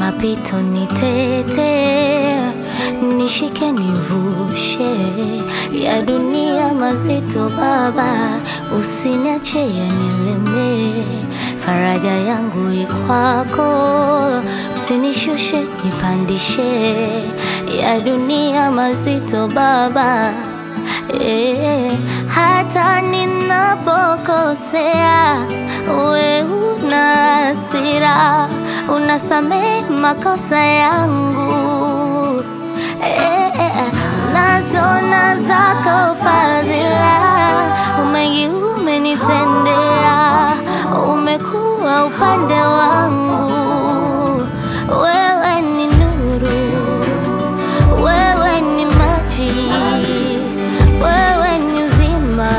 mapito nitete, nishike nivushe ya dunia mazito Baba, usiniache yanileme, faraja yangu ikwako, usinishushe nipandishe ya dunia mazito Baba. Eh, hata ninapokosea we una hasira, unasamehe makosa yangu eh, eh, nazona zako fadhila, mengi umenitendea, umekuwa upande wangu, wewe ni nuru, wewe ni maji, wewe ni uzima.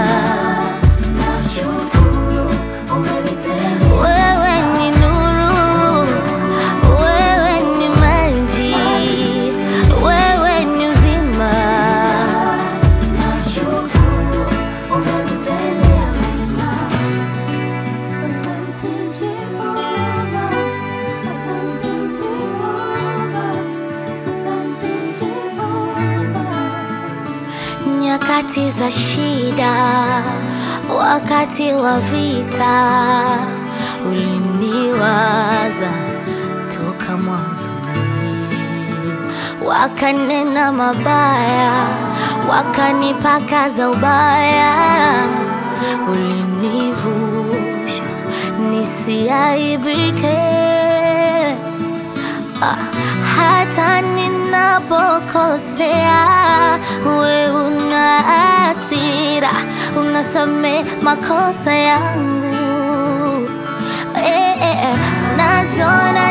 Wewe ni nuru, wewe ni maji, wewe ni uzima. Nyakati za shida, wakati wa vita, uliniwaza toka mwanzoni, wakanena mabaya, wakanipaka za ubaya, ulinivusha nisiaibike. Ah, hata ninapokosea, we una hasira, unasame makosa yangu eh, eh, eh, nazona